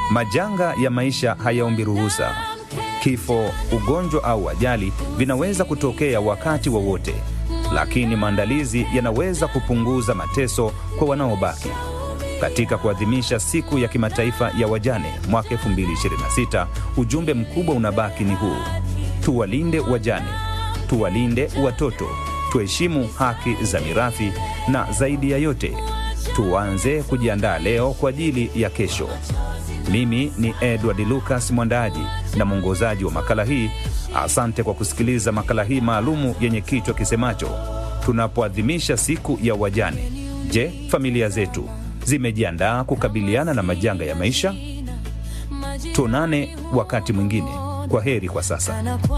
Majanga ya maisha hayaombi ruhusa. Kifo, ugonjwa au ajali vinaweza kutokea wakati wowote, lakini maandalizi yanaweza kupunguza mateso kwa wanaobaki. Katika kuadhimisha siku ya kimataifa ya wajane mwaka 2026, ujumbe mkubwa unabaki ni huu: tuwalinde wajane, tuwalinde watoto, tuheshimu haki za mirathi, na zaidi ya yote tuanze kujiandaa leo kwa ajili ya kesho. Mimi ni Edward Lucas, mwandaaji na mwongozaji wa makala hii. Asante kwa kusikiliza makala hii maalumu yenye kichwa kisemacho tunapoadhimisha siku ya wajane. Je, familia zetu zimejiandaa kukabiliana na majanga ya maisha? Tuonane wakati mwingine. Kwa heri kwa sasa.